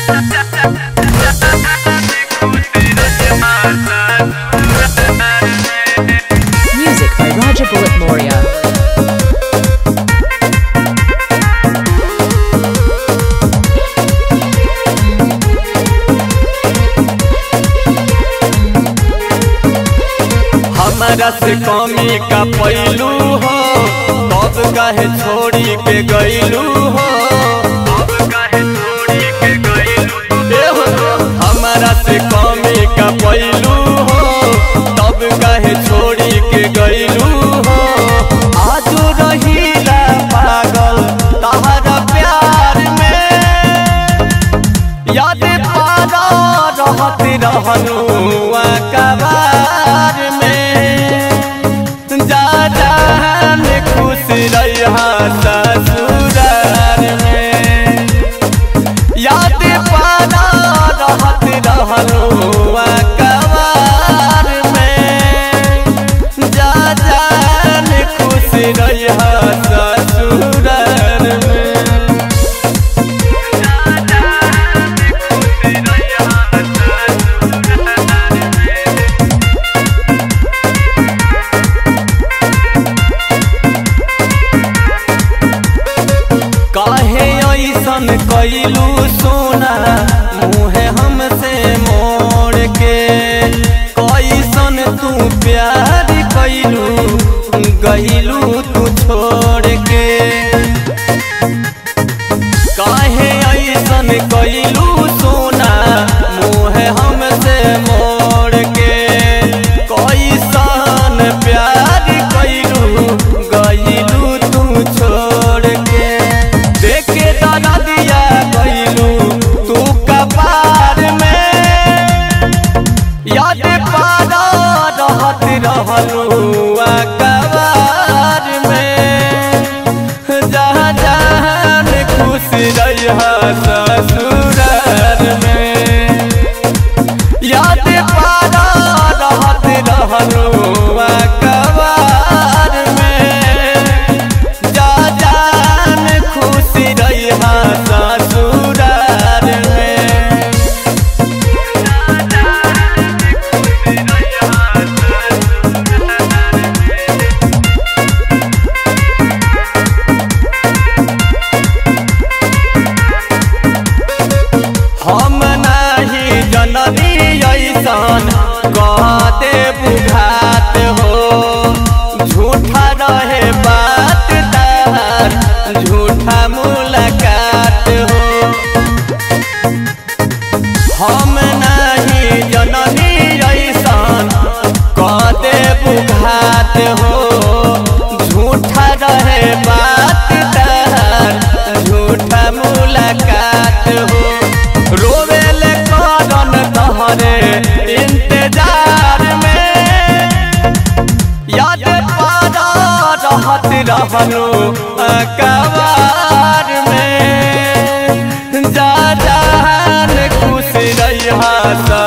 Music by Raja Bullet Moria. हमारा से कमी का पैलू हो तब काहे छोड़ी के गईलू हो ए हो, हमारा से कमी का पैलू हो तब काहे छोड़ी के गईलू हो आज रहीला पागल तहरा प्यार में याद पारा रहत रहनु कबार में जा जान खुश रहा ससुरार में याद पारा रहत रहनु कबार में जा जान खुश रहा ससुरार में काहे ऐसन कैलू सोना मुहे हमसे मोड़ के कैसन तू प्यार कैलू गईलू तू छोड़ के काहे ऐसन कैलू सोना मुहे हमसे मोड़ के कैसन प्यार कैलू गईलू तू छोड़ के देखे दादा दिया कैलू तू कपार में याद पारा रहत रहलू कबार में जहाँ जहाँ खुश रहा ससुरार में याद पारा रहत रहलू कबार में जा जान खुश रहा ससुरार में हम नाही जननी ऐसन कहते बुझात हो झूठा रहे बात तार झूठा मुलाकात हो हम नाही जननी ऐसन कहते बुझात हो झूठा रहे बात तार झूठा मुलाकात हो रोवेले करन तहरे इंतजार में याद पारा रहत रहनु कबार में जा जान खुश रहा